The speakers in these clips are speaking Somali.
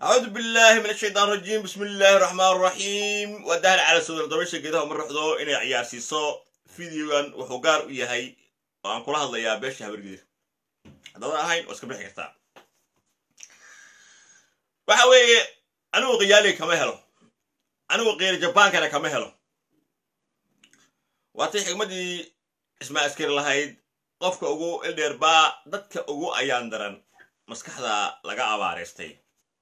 أعوذ بالله من الشيطان الرجيم بسم الله الرحمن الرحيم ودهل على سودر دبشة كده ومر رحضو إني عيار سيسو فيديوغان وحوقار إيهاي وعن كل هذا يا بيش هبر جديد هذا هاين واسكب لحي كرتا وحوي أنو غيالي كما هلو أنو غير جبان كان كما هلو واتي حكمدي اسمها اسكير لهايد qofka ugu ildheer baa dadka ugu ayaan daran maskaxda laga abaareystay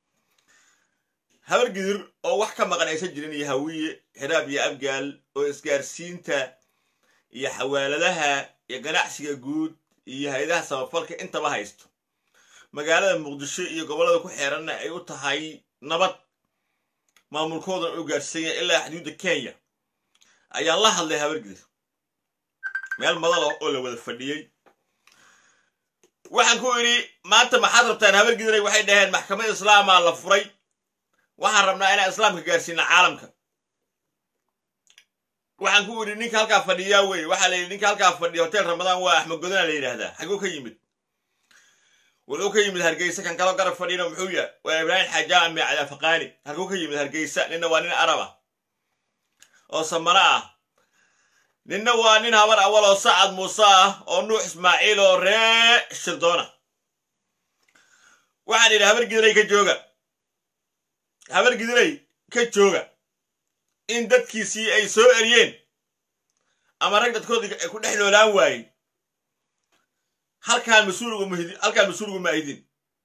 habar gidir oo wax ka maqan aysan jirin iyo hawiye xiraab iyo abgaal oo isgaarsiinta iyo xawaaladaha iyo ganacsiga guud iyo hay-adaha samafalka intaba haysto magaalada muqdisho iyo gobollada ku xeeranna ay u tahay nabad maamulkoodan u gaarsiinya ilaa xuduudda kenya ayaan la hadlay habar gidir meel madal ah oo la wada fadhiyey waxaan ku idhi maanta maxaad rabtaan habar gidiray waxay dhaheen maxkamad islaamaa la furay waxaan rabnaa inaan islaamka gaarsiina caalamka waxaan ku idhi ninka halkaa fadhiyaa wey waxaa la yidhi ninka halkaa fadhiya hotel ramadaan waa axmed godana la yidhaahdaa xaguu ka yimid wuxuu ka yimid hargeysa kan kaloo garab fadhiyana muxuu yahay waa ibraahim xaajaa ame cadaafaqaani halkuu ka yimid hargeysa ninna waa nin arab ah oo samano ah ninna waa nin habar awal oo sacad muuse ah oo nuux ismaaciil oo ree shirdoona waxaan idhi habar gidiray ka jooga habar gidiray ka jooga in dadkiisii ay soo eryeen ama rag dadkoodii ay ku dhex noolaan waayey halkaan mas-uulgu halkaan mas-uulgu ma aydin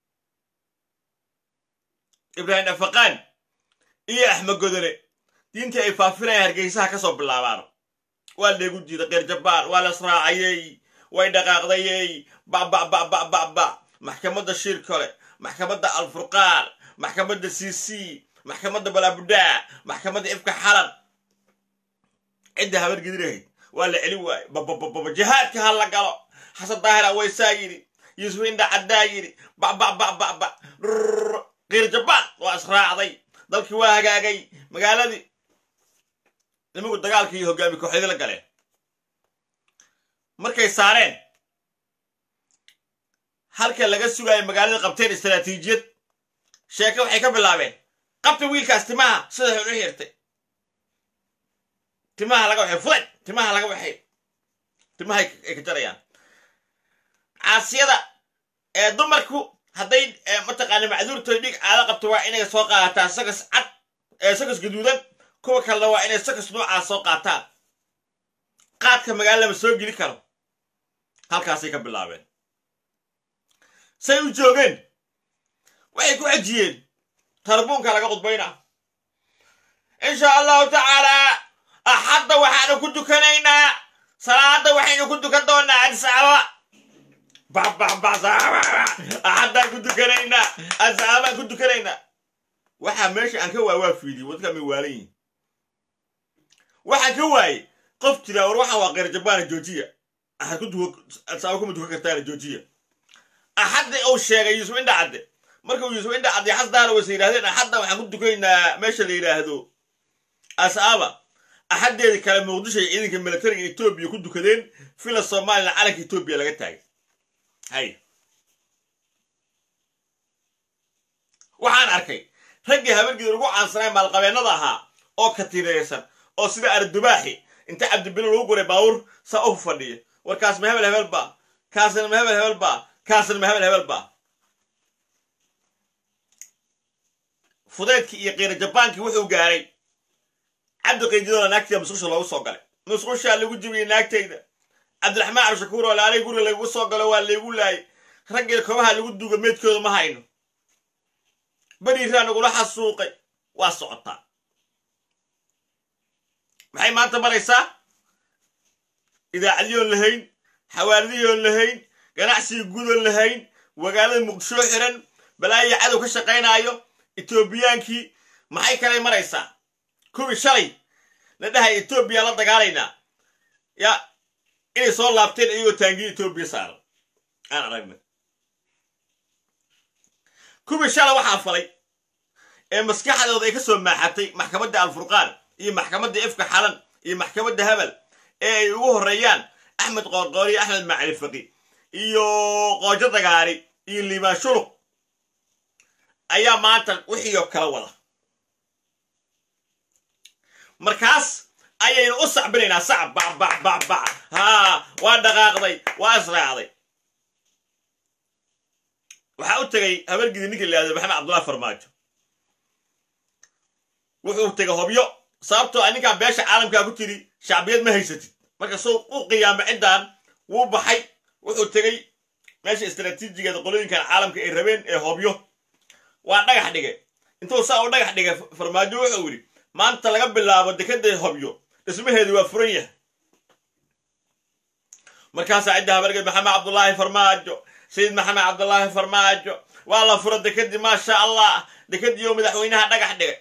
ibraahim dhafaqaan iyo axmed godone diintii ay faafinayaan hargeysaha ka soo bilaabaano waa leegu diiday keer jabaan waa la israacayey way dhaqaaqdayey babababababa maxkamadda shir kole maxkamadda alfurqaan maxkamadda c c maxkamadda balaabudaa maxkamadda ifka xalan cidda habar gidirahayd waa la celin waaye bababababa jihaadka ha la galo xasan daahir aweysaa yidhi yuusuf indha caddaa yidhi bababababa keer jabaan waa israacday dalkii waa hagaagay magaaladii nimanku dagaalka iyo hogaami kooxyadii la galeen markay saareen halka laga sugaayo magaalada qabteen istaraatiijiyad sheeke waxay ka bilaabeen qabta wiilkaas timaha sida xun u hirtay timaha laga waxay fuday timaha laga waxay timaha ay ka jarayaan caasiyada ee dumarku hadday mataqaana macduurtooy dhig caado qabto waa inay soo qaadataa sagas cad ee sagas gaduudan kuwa kalena waa inay sakas noocaas soo qaataan qaadka magaala lama soo geli karo halkaasay ka bilaabeen say u joogeen waxay ku xejiyeen tarbuunka laga qudbaynaa insha allahu tacaalaa axadda waxaanu ku dukanaynaa salaada waxaynu ku dukan doonaa adsaaba axaddaan ku dukanaynaa adsaabaan ku dukanaynaa waxaa meesha aan ka waay waa fiidiy wadka may waalan yihin waxaan ka waayey qof jiraa war waxaan waa keyr jabaana joojiya axad kuma dukan kartaana joojiya axadda uu sheegay yuusuf indha cadde markuu yuusuf indha cadde xasdaana wayse yidhahdeen axadda waxaan ku dukaynaa meesha la yidhaahdo asaaba axaddeedii kale muqdisho iyo ciidanka militariga etoobiya ku dukadeen fila somalilan calanka etoobiya laga taagay hay waxaan arkay raggii habargeeda ugu caansanay maalqabeennada ahaa oo katiinaysan oo sida ardubaaxi inta cabdibilo lagu guray baawur saa u fadhiya war kaas ma hebel hebel baa kaasna ma hebel hebel baa kaasna ma hebel hebel baa fudeedkii iyo qiira jabaankii wuxuu gaaray cabdi qaydidola naagtayda musqusha loogu soo galay musqushaa lagu jibiyey naagtayda cabdiraxmaan cabdishakuur oo laalay guriga lagu soo galo waa laygu laayay raggii kobaha lagu duuga meydkooda ma hayno beriiraa nagula xasuuqay waa socotaa maxay maanta maraysaa idaacadiyoon lahayn xawaalidiyoon lahayn ganacsiga guudoon lahayn magaalada muqdisho xiran balaayo cadow ka shaqaynaayo etoobiyaankii maxay kalay maraysaa kuwii shalay la dhahay etoobiya la dagaalaynaa ya inay soo laabteen iyagoo taangiya etoobiya saaran aan aragna kuwii shalay waxaa falay ee maskaxdooda ay ka soo maaxatay maxkamadda alfurqaan iyo maxkamadda ifka xalan iyo maxkamadda hebel ee ay ugu horreeyaan axmed qoorqoor iyo axmed macali faqi iyo qoojo dagaari iyo liibaan shuluq ayaa maanta wixii oo kala wada markaas ayaynu u sacbinaynaa sacab bac bac bac bac haa waa dhaqaaqday waa israacday waxaa u tegay habargidi ninka la yihahdo maxamed cabdullahi farmaajo wuxuu tegay hobyo sababtoo a ninkaa beesha caalamkaa ku tiri shacbiyad ma haysatid marka soo u qiyaama ciddan wuu baxay wuxuu tegey meesha istraatiijigeeda qolooyinkan caalamka ay rabeen ee hobyo waa dhagax dhigay intuu saa u dhagax dhigay farmaajo wuxuu yidhi maanta laga bilaabo dekada hobyo dhismaheedi waa furan yahay markaasaa cidda habargeed maxamed cabdullaahi farmaajo sayid maxamed cabdullaahi farmaajo waa la fura dekadii maasha allah dekadii oo madaxweynaha dhagax dhigay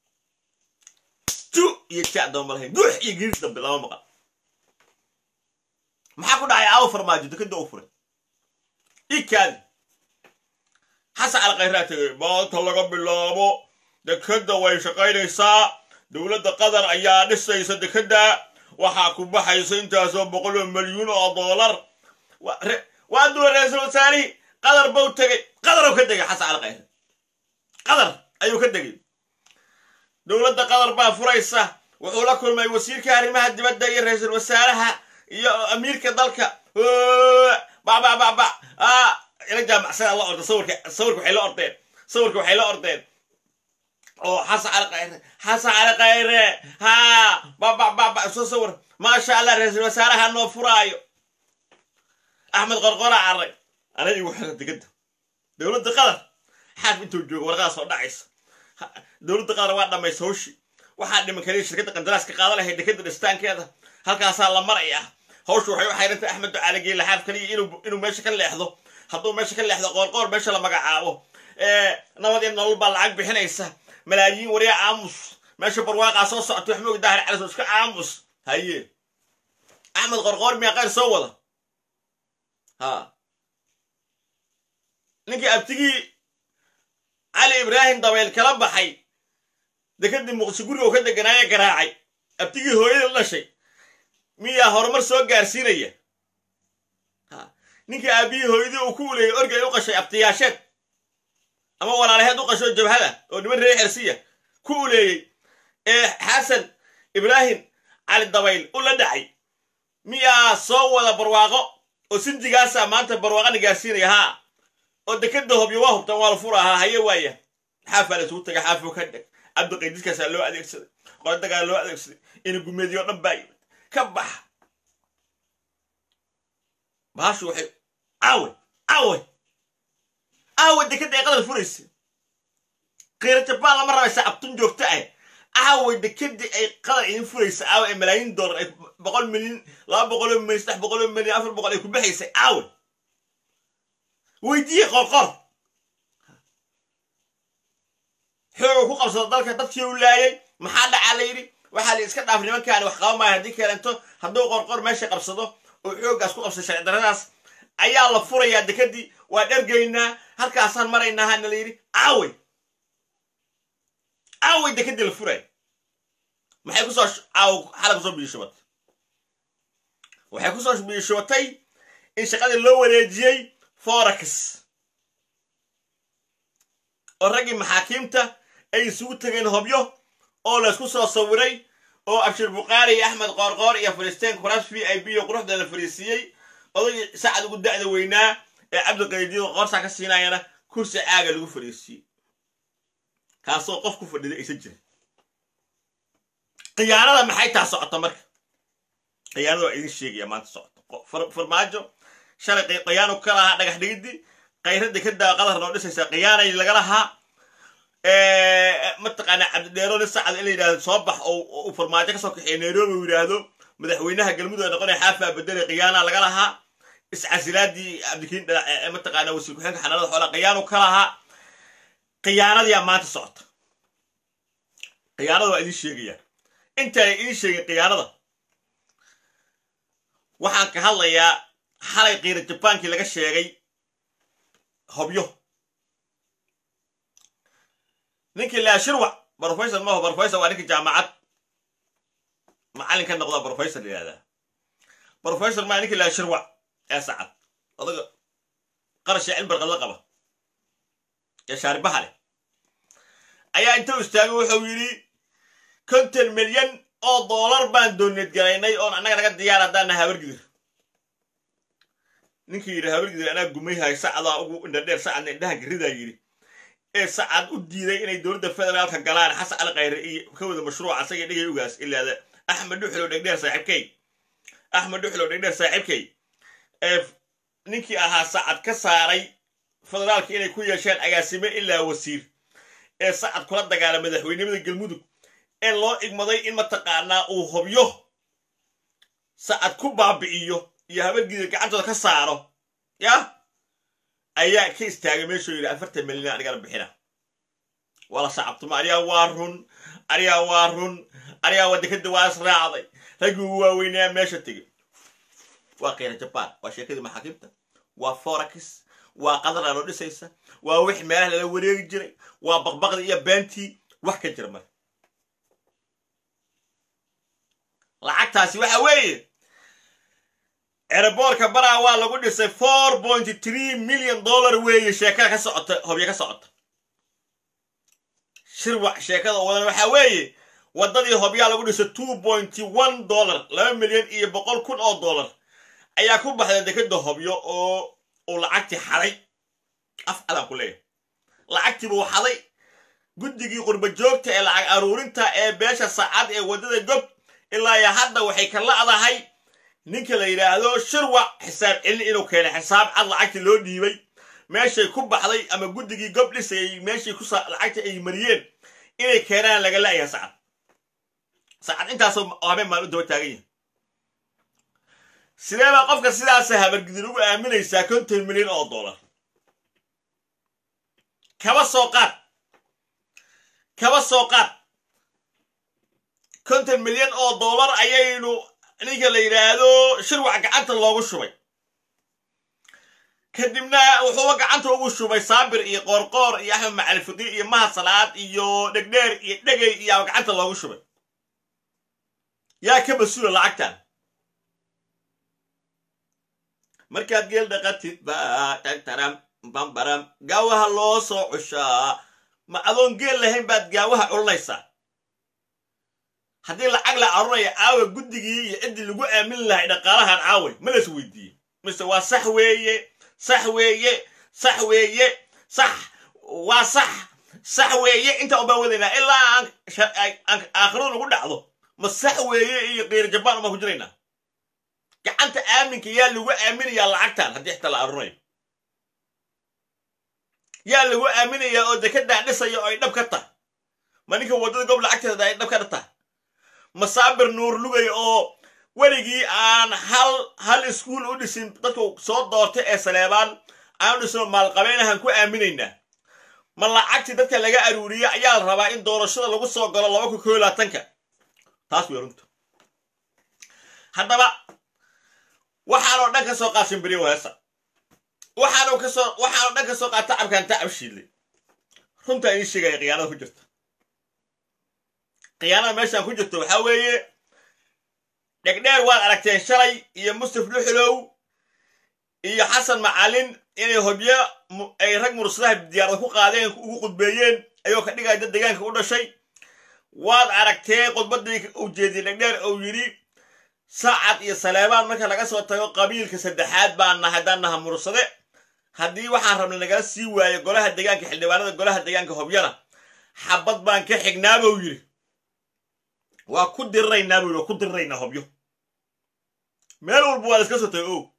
ju iyo ja damba lahayn duux iyo giris dambe lama maqan maxaa ku dhacay aawo farmaajo dekada u furay ikaadi xasan alkhayraa tegay maanta laga bilaabo dekadda way shaqaynaysaa dowladda qatar ayaa dhisaysa dekadda waxaa ku baxaysa intaasoo boqoloo milyuun oo dollar waa duwa ra-iisul wasaarihii qatar bau tegey qataruu ka degay xasan alkhayre qatar ayuu ka degay dowladda qatar baa furaysa wuxuu la kulmay wasiirka arrimaha dibadda iyo ra-iisul wasaaraha iyo amiirka dalka babababa ila jaamacsada la orda sawirka sawirka waxay la ordeen sawirka waxay la ordeen oo xasan cali khayre xasan cali khayre ha babababa soo sawir maasha allah ra-iisul wasaaraha noo furaayo axmed qorqora carray ana igu xira digada dowladda qatar xaaf intuu joogo warqadaa soo dhacaysa dowladda qatar waa dhamaysa hawshi waxaa dhiman kaliya shirkadda qandaraaska qaada lahayd dekada dhistaankeeda halkaasaa la maraya hawshu waxay u xayrantay axmed ducaale geela xaaf kaliya inuu meesha ka leexdo hadduu meesha ka leexdo qoorqoor meesha la magacaabo nabad iyo nolol baa lacag bixinaysa malaayiin waryaa aamus meesha barwaaqaa soo socota wax moog daahir caliso iska aamus haye axmed qorqoor miyaa qayr soo wada ha ninkii abtigii cali ibraahim dabayl kala baxay dekadii muqdisho guriga oo ka deganaaye garaacay abtigii hooyada dhashay miyaa horumar soo gaarsiinaya ninkii aabihii hooyadii uu ku uleeyay orgay u qashay abtiyaasheed ama walaalaheed u qasho jabhada oo niman reer xersiya ku uleeyey ee xasan ibraahim cali dabayl u la dhacay miyaa soo wada barwaaqo oo sinjigaasa maanta barwaaqana gaarsiinaya haa oo dekada hobyo waa hubtan waa la furahaa haye waaya xaafaa la isugu tagay xaafo ka dheg cabdiqaydiskaasaa loo adeegsaday qoradagaa loo adeegsaday ina gumeediyo dhan baa yimid ka bax baashu waxay aawe aawe aawe dekada ay qadar furaysa kiira jabaan lama rabaysa abtun joogto ah aawe dekadii ay qadar idin furaysa aawe ee malaayiin dollar ay boqol milyan laba boqoloo milyan saddex boqoloo milyan afar boqol ay ku baxaysay aawe weydiiye qorqor xooga ku qabsada dalka dadkii u laayay maxaa dhacaa la yidhi waxaa la iska dhaaf nimankaani wax qaba maayo haddii keento hadduu qorqor meesha qabsado oo xooggaas ku qabsada sharci daradaas ayaa la furayaa dekadii waa dhergaynaa halkaasaan maraynaa hana la yidhi aawey aawey dekadii la furay maxay kusoo aaw xala kusoo biyishubatay waxay kusoo biyishubatay in shaqadii loo wareejiyey forax oo raggii maxaakiimta ay isugu tegeen hobyo oo laysku soo sawiray oo abshir bukhaari iyo axmed qoorqoor iyo falistiinka kuraas v i b oo quruxda la fariisiiyey odagii sacad ugu da'da weynaa ee cabdiqaydiyo qoorsaa ka siinayana kursi caaga lagu fariisiiyey kaasoo qof ku fadhida aysan jirin khiyaanada maxay taa socota marka khiyaanada waa idin sheegaya maanta socota farmaajo shalay khiyaano ka lahaa dhagax dhigidii khayradii ka daa qadar noo dhisaysa khiyaanay laga lahaa mataqaanaa cabdidheero nin sacad in la yidhahdo soo bax oo uu farmaajo kasoo kaxeeya nairobi uu yidhaahdo madaxweynaha galmudug ee noqonaya xaafaa bedelay khiyaanaa laga lahaa iscasilaadii cabdikiin dhalac mataqaanaa wasiir ku-xeenka xanaanada xoolaa khiyaano ka lahaa khiyaanadiyaa maanta socota khiyaanada waa idin sheegaya intaana idin sheegin khiyaanada waxaan ka hadlayaa xalay kiira jabaankii laga sheegay hobyo ninkii laa shirwac brofesor maho brofesor waa ninkii jaamacad macallin ka noqda brofesor la yihahdaa brofesor maa ninkii laa shirwac ee sacad odaga qarashee cilbarqad la qaba ee shaaribaha leh ayaa intuu istaagay wuxuu yidhi konton milyan oo doolar baan dooneed galaynay oon annaga naga diyaar haddaana habargidir ninkii yidhi habargidir anaa gumayhay sacdaa ugu indhadheer sacadna indhaha garidaa yidhi ee sacad u diiday inay dowladda federaalka galaan xasan cali khayre iyo ka wada mashruuca asaga dhigay ugaas ilaada axmed dhuxlow dhegdheer saaxiibkay axmed dhuxlow dhegdheer saaxiibkay ee ninkii ahaa sacad ka saaray federaalka inay ku yeesheen agaasime ilaa wasiir ee sacad kula dagaala madaxweynimada galmudug ee loo igmaday in mataqaanaa uu hobyo sacad ku baabi'iyo iyo habargidir gacantooda ka saaro yah ayaa ka istaagay meeshuu yidhi afartan milyan anigana bixina wala sacabtuma ariyaa waa run ariyaa waa run ariyaa wadakada waa israacday raggii ugu waaweynaya meesha tegey waa keyra jabaan waa sheekadii maxaakiimta waa forax waa qadar loo dhisaysa waa wix meelaha lala wareegi jiray waa baqbaqdii iyo beentii wax ka jira mare lacagtaasi waxa weeye eraboorka baraa waa lagu dhisay four pointy three million dollar weeye sheekada ka socota hobyo ka socota shirwac sheekada wadan waxaa weeye waddadii hobyaa lagu dhisay two pointy one dollar laba milyan iyo boqol kun oo dollar ayaa ku baxday dekeda hobyo oo uu lacagtii xaday af calan ku leeyahay lacagtii buu xaday guddigii qurba joogta ee lacag aruurinta ee beesha saacad ee waddada gob ilaa iyo hadda waxay ka la'dahay ninka la yidhaahdo shirwac xisaab celin inuu keenay xisaab cad lacagtii loo dhiibay meeshay ku baxday ama guddigii gob dhisayay meeshii ku lacagtii ay mariyeen inay keenaan laga la'yahay sacad sacad intaasoo habeen maan u daba taagan yahay sidee baa qofka sidaasa habargidir ugu aaminaysaa konton milyan oo dollar kaba soo qaad kaba soo qaad konton milyan oo dollar ayaynu ninka la yidhaahdo shirwac gacanta loogu shubay kadibna wuxuuba gacanta ugu shubay saabir iyo qoorqoor iyo axmed macalfiqi iyo mahad salaad iyo dhegdheer iyo dhegay iyaa gacanta loogu shubay yaa ka mas-uula lacagtan markaad geel dhaqatid baa tagtaram bambaram gaawaha loo soo cushaa ma adoon geel lahayn baad gaawaha culanaysaa haddii lacag la arunaya caawa guddigii iyo ciddii lagu aamin lahay dhaqaalahan caaway ma las weydiiye mise waa sax weeye sax weeye sax weeye sax waa sax sax weeye intaa ubaa wadaynaa ilaa aan aakhiradu nagu dhacdo ma sax weeye iyo keyr jabaan umaan ku jiraynaa gacanta aaminka yaa lagu aaminayaa lacagtan haddii xitaa la arunayo yaa lagu aaminayaa oo dekedaa dhisaya oo ay dhab ka tahay ma ninka waddada gob lacagteeda ay dhab ka tahay masaabir nuur lugay oo weligii aan hal hal iskuul u dhisin dadku soo doortay ee saleebaan aan u dhisno maalqabeynahan ku aaminaynaa ma lacagtii dadka laga aruuriye ayaa la rabaa in doorashada lagu soo galo laba kun koyo laatanka taas wey runta haddaba waxaanoo dhan ka soo qaad shimbiriyo weesa waxaanu kasoo waxaanoo dhan ka soo qaad tacabkan tacab shiidlay runtaa idiin sheegaya khiyaanada ku jirta khiyaanada meeshaan ku jirto waxaa weeye dhegdheer waad aragteen shalay iyo mustaf dhuxulow iyo xasan macalin inay hobyo ay rag mursadaha diyaarada ku qaadeen ugu qudbeeyeen ayoo ka dhigaya dad deegaanka u dhashay waad aragteen khudbaddii uu jeediyey dhegdheer uu yidhi saacad iyo saleebaan marka laga soo tago qabiilka saddexaad baan nahay haddaan naha mursade haddii waxaan rabna nagala sii waayo golaha deegaanka xildhibaanada golaha deegaanka hobyana xabad baan ka xignaa buu yidhi waa ku diriraynaa buu yidhi waa ku diriraynaa hobyo meel walba waa la iska soo tago o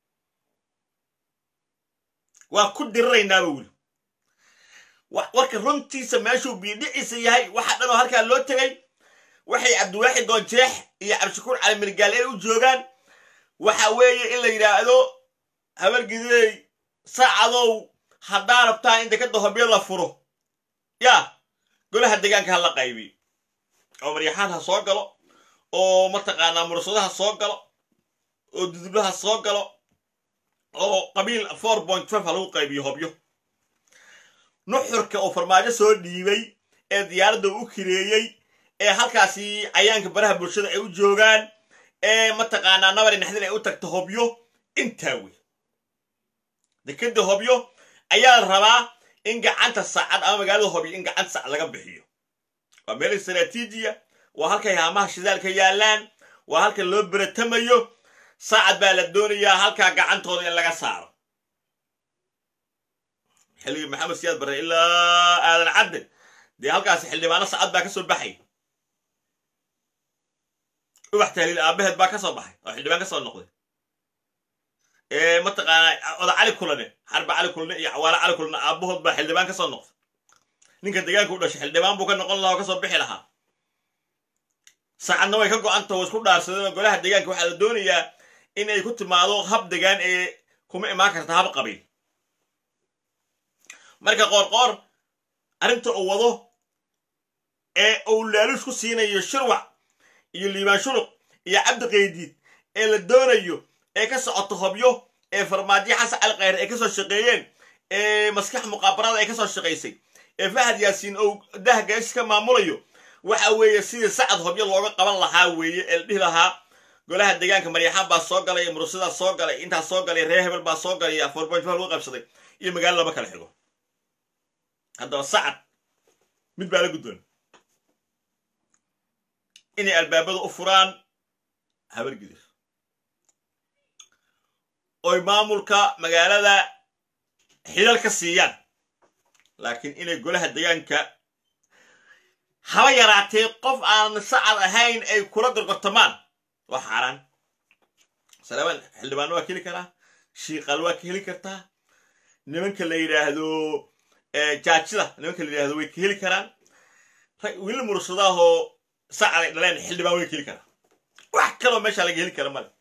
waa ku diriraynaa buu yidhi warka runtiisa meeshuu biidhiciisa yahay waxa dhan oo halkaa loo tegay waxay cabdiwaaxid doonjeex iyo cabdishakuur cali mirgaale u joogaan waxa weeye in la yidhaahdo habargidey saacadow haddaa rabtaa in dekadda hobyo la furo yaa golaha deegaanka ha la qaybiyo oo maryaxaan ha soo galo oo mataqaanaa mursado ha soo galo oo dudublo ha soo galo oo qabiil four point five ha lagu qaybiyo hobyo nuxurka oo farmaajo soo dhiibay ee diyaaradda u kireeyey ee halkaasi cayaanka baraha bulshada ay u joogaan ee mataqaanaa nabari naxdin ay u tagto hobyo intaa wey dekeda hobyo ayaa la rabaa in gacanta saacad ama magaalada hobyo in gacanta saacad laga bixiyo waa meel istaraatiijiya waa halkay haamaha shidaalka yaallaan waa halka loo beratamayo saacad baa la doonayaa halkaa gacantooda in laga saaro xilligii maxamed siyaad barre ilaa aadan cadde dee halkaasi xildhibaano saacad baa ka soo baxay ubax tahliil aabaheed baa ka soo baxay oo xildhibaan ka soo noqday mataqaanaa oda cali kulane xarba cali kulane iyo cawaale cali kulane aabahood baa xildhibaan ka soo noqday ninka deegaanka u dhashay xildhibaan buu ka noqon lahaa oo ka soo bixi lahaa saacadna way ka go-anta oo isku dhaarsadeen oo golaha deegaanka waxaa la doonayaa in ay ku timaado hab degaan ee kuma imaan karta hab qabiil marka qoorqoor arrinta uu wado ee uu laaluus ku siinayo shirwac iyo liibaan shuluq iyo cabdi qaydiid ee la doonayo ee ka socoto hobyo ee farmaajo xasan cali khayre ay ka soo shaqeeyeen ee maskax muqaabarada ay ka soo shaqaysay ee fahad yaasiin ou dah gaashis ka maamulayo waxa weeye sidii sacad hobyo looga qaban lahaa weeye ee la dhihi lahaa golaha deegaanka maryaxaan baa soo galay murusidaa soo galay intaas soo galay reer hebel baa soo galay afoorbanjbaa lagu qabsaday iyo magaalo lama kala xigo haddaba sacad mid baa la guddoon inay albaabada u furaan habargidir oy maamulka magaalada xilal ka siiyaan laakiin inay golaha deegaanka haba yaraatee qof aan sacad ahayn ay kula gorgortamaan waa xaaraan salaamaan xildhibaano waa ka heli karaa shiiqaal waa ka heli kartaa nimanka la yidhaahdo jaajida nimanka la yidhahdo way ka heli karaan wiil murursadaahoo sacad ay dhaleen xildhibaan way ka heli karaa wax kaloo meesha laga heli kara male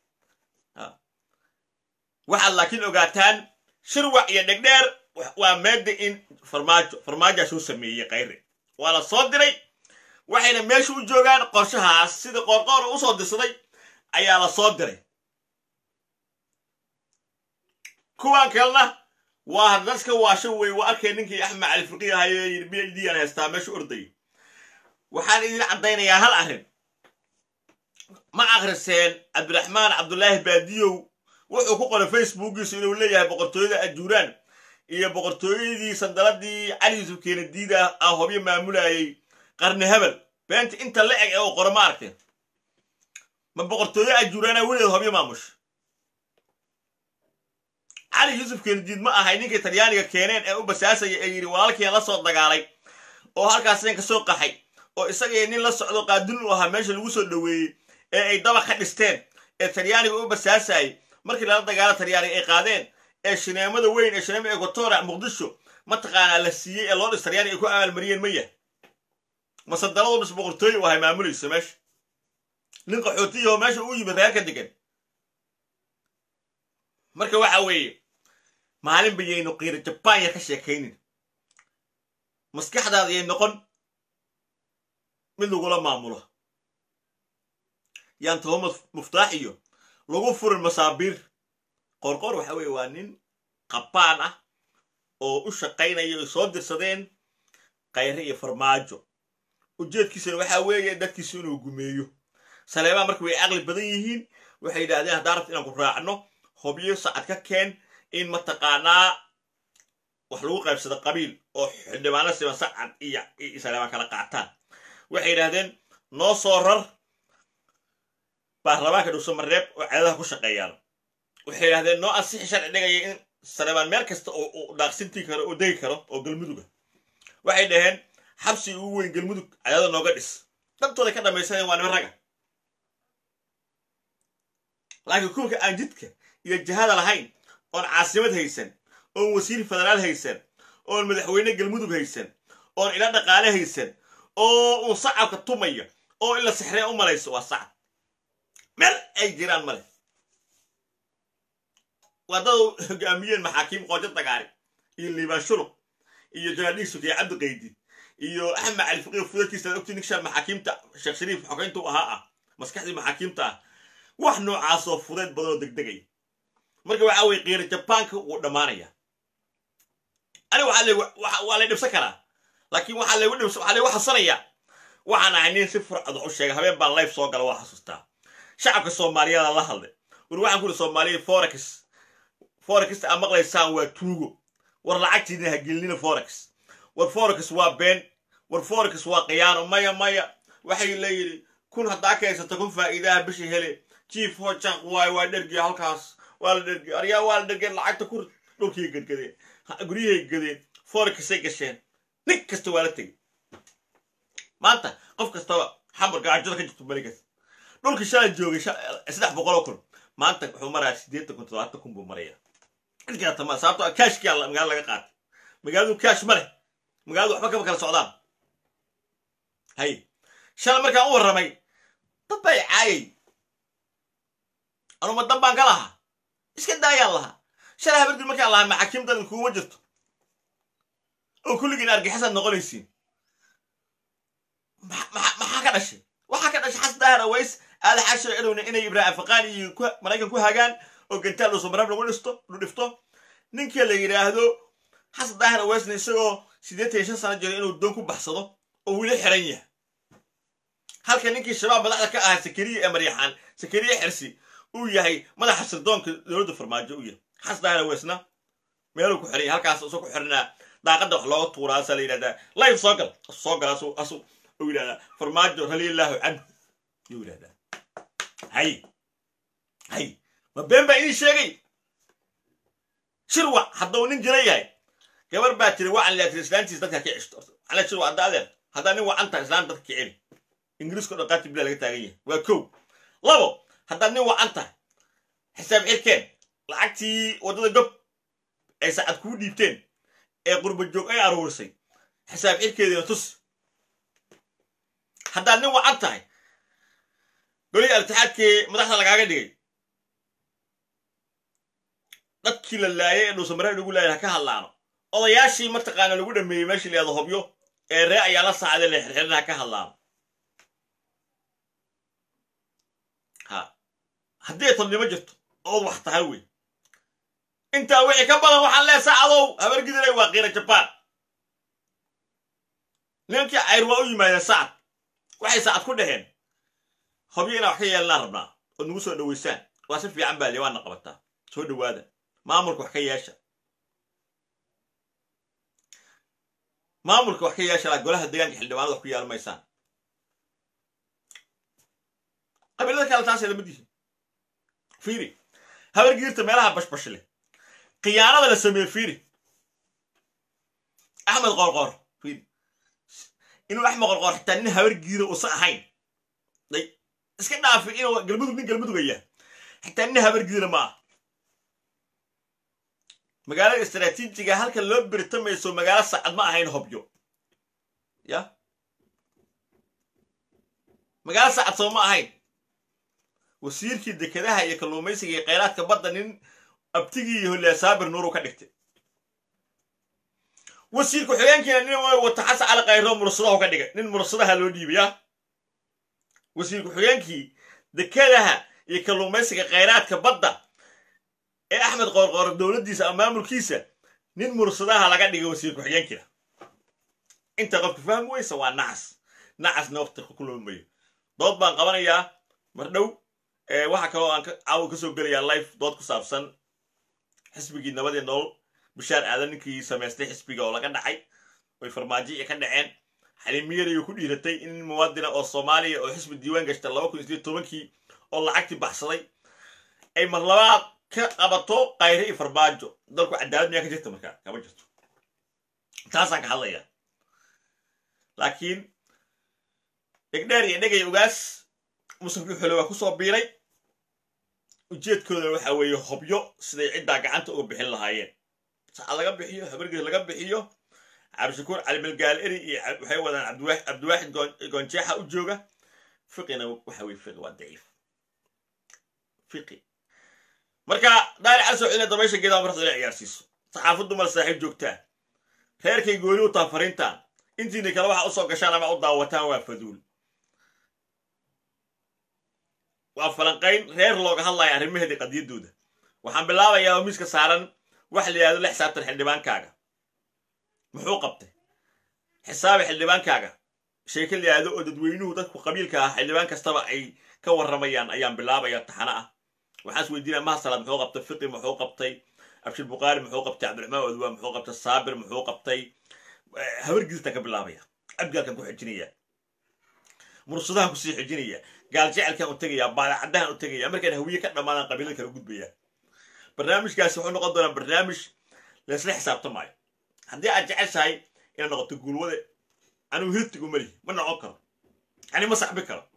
waxaad laakiin ogaataan shirwac iyo dhegdheer waa meeda in farmaajo farmaajoa soo sameeyey kayre waa la soo diray waxayna meesha u joogaan qorshahaas sida qoorqoor u soo dirsaday ayaa la soo diray kuwan kalena waa haddaska waasho wey waa arkay ninkii axmed cali fiqi ahayo yidhi b h d aan haystaa meesha ordayay waxaan idin caddaynayaa hal arrin ma akhriseen cabdiraxmaan cabdulaahi baadiyow wuxuu ku qoray facebookiisu inuu leeyahay boqortooyada ajuuraan iyo boqortooyadii sandaladii cali yuusuf keenadiida ah hobyo maamulayay qarni hebel beenta inta la eg ee uu qoro ma arkeen ma boqortooyo ajuuraana weligeed hobyo maamusha cali yuusuf keenadiid ma ahay ninkii talyaaniga keeneen ee u basaasaya ee yidhi walaalkiian la soo dagaalay oo halkaaseen ka soo qaxay oo isagii nin la socdo qaadin u ahaa meesha lagu soo dhoweeyey ee ay daba ka dhisteen ee talyaaniga u basaasayay markii lala dagaalo talyaaniga ay qaadeen ee shineemada weyn ee shineema equatora muqdisho mataqaanaa la siiyey ee loo dhis talyaaniga ay ku abaalmariyeen ma yahay mase daladu dhis boqortooye u ahay maamulaysa meesha nin qaxootiyaho meesha u yimid reerka degan marka waxa weeye maalin bayaynu qiiro jabaan yar ka sheekaynin maskaxdaada yay noqon mid lagula maamulo yaan tahomad muftaax iyo lagu furin masaabiir qorqor waxa weeye waa nin qabaan ah oo u shaqaynaya ay soo dirsadeen kayre iyo farmaajo ujeedkiisana waxaa weeye dadkiisu inuu gumeeyo saleebaa marka way caqli badan yihiin waxay yidhahdeen haddaa rabta inaan ku raacno hobyo sacad ka keen in mataqaanaa wax lagu qaybsado qabiil oo xildhibaano siban sacad iyo saleebaan kala qaataan waxay yidhahdeen noo soo rar baarlamaanka dhuusamareeb oo cadadaha ku shaqeeyaan waxay yidhahdeen noo ansixi sharci dhigaya in saleebaan meel kasta oo daaqsintii karo oo degi karo oo galmuduga waxay dhaheen xabsi ugu weyn galmudug cadada nooga dhis dantooday ka dhamaysaneen waa niman raga laakiin kuwka aan jidka iyo jihada lahayn oon caasimad haysan oon wasiir federaal haysan oon madaxweyne galmudug haysan oon ila dhaqaale haysan oo uun sacabka tumaya oo in la sixreen u malayso waa sacab meel ay jiraan male waddadu hogaamiyeen maxaakiim qoojo dagaari iyo liibaan shuluq iyo janaadhiisuk iyo cabdi qaydid iyo axmed cali faqiir fudadkiisa ogti ninkshaan maxaakiimta sheekh shariif xogeynta u ahaa ah maskaxdii maxaakiimta ah wax noocaasoo fudeed badanoo degdegaya marka waxa weye qiira jabaanka wuu dhammaanaya aniga waa lay dhibsan karaa laakiin waxaa laygu dhibs waxaa laygu xasanayaa waxaan ahay nin si furcad wax u sheega habeen baan life soo gala waa xasuustaa shacabka soomaaliyeeda la hadlay war waxaan ku ihi soomaaliya forex forexta aad maqlaysaan waa tuugo war lacagtiina ha gelinina forex war forex waa been war forex waa khiyaano maya maya waxay leeyihi kun haddaa ka haysata kun faa'iidaha bisha hele jiif hojaq waay waa dhergiya halkaas waa la dhergiya aryaa waa la dhergeen lacagta kur dhulkii gadgadeen guryahay gadeen forexay gasheen nin kasta waa la tegey maanta qof kastaba xamar gaajada ka jirto barigas dhulkii shalay joogay saddex boqol oo kun maanta wuxuu marayaa siddeetan kun todobaatan kun buu maraya inkaatama sababto kaashkii alla magaala laga qaatay magaaladu kaash ma leh magaaladu waxba kama kala socdaan hay shalay markaan u warramay dad baa caayay anuma dan baan ka lahaa iska daayaan lahaa shalay habargud markaan lahaa maxaakiim dan kuuma jirto oo kulligiin argixisad noqonaysiin maxaa ka dhashay waxaa ka dhashay xas daahir aways aada xashir cilowna inay ibraahim afaqaan iyo maraykan ku hagaan oo gantaal dhuusamareeb lagu dhisto lu dhifto ninkii la yidhaahdo xasan daahir awaysna isagoo siddeetan iyo shan sano jiro inuu doon ku baxsado oo weli xiran yahay halka ninkii shabaab madaxda ka ahaa sakariya ee maryaxaan sakariya xirsi uu yahay madaxa sirdoonka dowladda farmaajo u yahay xasan daahir awaysna meeluu ku xiran yahay halkaas isoo ku xiranaa daaqadda wax looga tuuraa asaa la yidhahdaa life soo gal soo gal asu asu uu yidhahdaa farmaajo raliillahu canhu yuu yidhahdaa hay hay ma been baa idin sheegay shirwac hadduu nin jira yahay gabar baa tiri wacan leatiri islaantiis dadka ka ceshto ala shirwac haddaa adeer haddaa nin wacan tahay islaan dadka ka celi ingiriiska dhan qaati bila laga taagan yahay waa kow labo haddaad nin wacan tahay xisaab xirkeen lacagtii waddada gob ay saacad kuu dhiibteen ee qurba joog ay aruurisay xisaab xirkeediina tus haddaad nin wacan tahay golihii altixaadkii madaxda lagaaga dhigay dadkii la laayay ee dhuusamareeb lagu laayay ha ka hadlaano odayaashii mataqaana lagu dhameeyey meeshii la yahdo hobyo ee ree ayaa la saacday la xirxirin ha ka hadlaano ha haddii ay tolnimo jirto ood wax tahay wey intaa wixii ka badan waxaan lee saacadow habargidinay waa qiira jabaan nimankii cayr waa u yimaadeen sacad waxay saacad ku dhaheen hobyo inaa wax ka yeelanaa rabnaa ood nagu soo dhoweysaan waa si fiican baa liwaana qabataa soo dhowaada maamulka wax ka yeesha maamulka wax ka yeesha laa golaha deegaanka xildhibaanada wax ku yeelan maysaan qabiilada kale taasay lamid yihiin fiiri habargiirta meelaha bashbash leh khiyaanada la sameeye fiiri axmed qorqor fiiri inuu axmed qorqor xitaa nin habargiira uusan ahayn day iska dhaafi inuu galmudug nin galmudugaya xitaa nin habargiira ma ah magaalada istraatiijiga halka loo birtamayso magaalo sacad ma ahayn hobyo ya magaalo sacad soo ma ahayn wasiirkii dekedaha iyo kalluumaysiga iyo kheyraadka badda nin abtigii iyo hollea saabir nuuru ka dhigtay wasiir ku-xigeenkiina nin wata xasan cali khayro mursadahu ka dhigay nin mursadaha loo dhiibay ya wasiir ku-xigeenkii dekedaha iyo kalluumaysiga kheyraadka badda ee axmed qoorqoor dowladdiisa ama maamulkiisa nin mursadaha laga dhigay wasiir ku-xigeenkiina inta qofka fahmi weysa waa nacas nacasna waqti ku lumayo dood baan qabanayaa mar dhow waxaa kaloo aan caawa kasoo gelayaa life dood ku saabsan xisbigii nabadii nolol bishaar aadan ninkii samaystay xisbiga oo laga dhacay oy farmaajo ka dhaceen xaliimiyariyo ku dhiiratay in muwaadina oo soomaaliya oo xisbi diiwaan gashta laba kun isiyo tobankii oo lacagtii baxsaday ay mar labaad ka qabato kayre iyo farmaajo dalku cadaalad miyaa ka jirta markaa kama jirto taasaan ka hadlaya laakiin dhegdheer iyo dhegay ogaas musafkii xole waa kusoo biiray ujeedkoodana waxa weeye hobyo siday ciddaa gacanta uga bixin lahaayeen saca laga bixiyo habargeed laga bixiyo cabdishakuur calimalgaal eri iyo waxay wadaan cabdiwaaxid goonjeexa u jooga fiqina waxa weye fiqi waa daciif fiqi marka daari casoo cina dabaysha geedaa marxda ila ciyaarsiiso saxaafaddu mal saaxiib joogtaan reerkay gooni u taa fariintaan intiina kale waxa usoo gashaan ama u daawataan waa faduul waa falanqayn reer looga hadlaya arrimaheedii qadiyaddooda waxaan bilaabayaa oo miiska saaran wax la yihahdo la xisaabtan xildhibaankaaga muxuu qabtay xisaabi xildhibaankaaga sheeke la yihahdo oo dadweynuhu dadku qabiilka ah xildhibaan kastaba ay ka warramayaan ayaan bilaabaya taxano ah waxaan is weydiinaya mahasalaad muxuu qabtay fiqi muxuu qabtay abshir bukaari muxuu qabtay cabdiraxmaan odwaa muxuu qabtay saabir muxuu qabtay habargiistan ka bilaabaya abgaalkan ku xijinaya mursadahan kusii xijinaya gaal jecelkan u tegaya baadacadahan u tegaya markaan hawiye ka dhammaadaan qabiilada kala gudbaya barnaamijkaasi wuxuu noqon doonaa barnaamij laysla xisaabtamaayo haddii aad jeceshahay inaad noqoto guulwade anigu hirtigu malihi ma noqon karo ani ma saxbi karo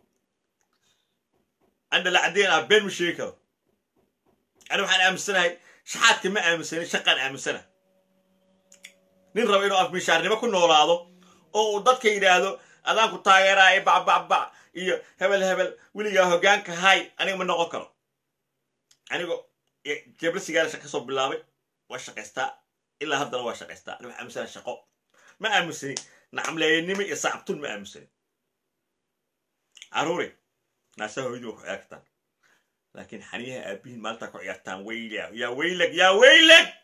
ani dhalacadeen ah been ma sheegi karo ani waxaan aaminsanahay shaxaadka ma aaminsanin shaqaan aaminsana nin raba inuu afmishaarnimo ku noolaado oo uu dadka yidhaahdo adaan ku taageeraayo bacbacbac iyo hebel hebel weligaa hoggaanka hay aniga ma noqon karo anigo jebla sigaara ka soo bilaabay waa shaqaystaa ilaa haddana waa shaqaystaa ani waxaa aaminsana shaqo ma aaminsanin nacamleeyanimo iyo sacabtun ma aaminsanin caruuri naasaa hooyadii waa ku ciyaartaan laakiin xaniyaha aabihiin maalintaa ku ciyaartaan weyla yaa weylag yaa weylag